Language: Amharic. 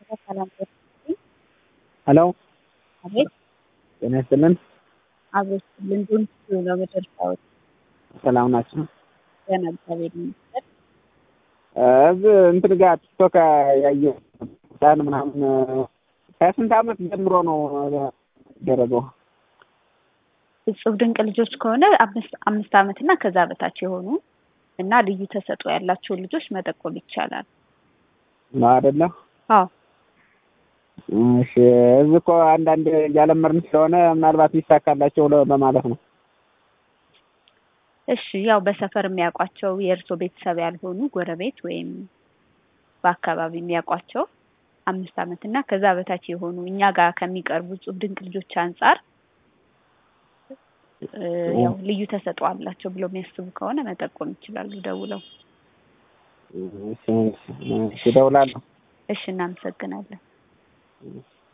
ሰላም ሄሎ አቤት ጤና ይስጥልን። አቤት ልንዱን ነው መጨረሻዎች ሰላም ናቸው። ገና እግዚአብሔር ይመስገን። እዚህ እንትን ጋር ቲክቶክ ያየሁ ህፃን ምናምን ከስንት ዓመት ጀምሮ ነው ደረገው? እጹብ ድንቅ ልጆች ከሆነ አምስት አምስት ዓመት እና ከዛ በታች የሆኑ እና ልዩ ተሰጥኦ ያላቸውን ልጆች መጠቆም ይቻላል። ነው አይደለ? አዎ እሺ። እዚህ እኮ አንዳንድ እያለመርን ስለሆነ ምናልባት ሊሳካላቸው ለ- በማለት ነው። እሺ ያው በሰፈር የሚያውቋቸው የእርሶ ቤተሰብ ያልሆኑ ጎረቤት ወይም በአካባቢ የሚያውቋቸው አምስት ዓመት እና ከዛ በታች የሆኑ እኛ ጋር ከሚቀርቡ እጹብ ድንቅ ልጆች አንጻር እ ያው ልዩ ተሰጥኦ አላቸው ብለው የሚያስቡ ከሆነ መጠቆም ይችላሉ ደውለው። እሺ፣ እሺ፣ እደውላለሁ። እሺ እናመሰግናለን።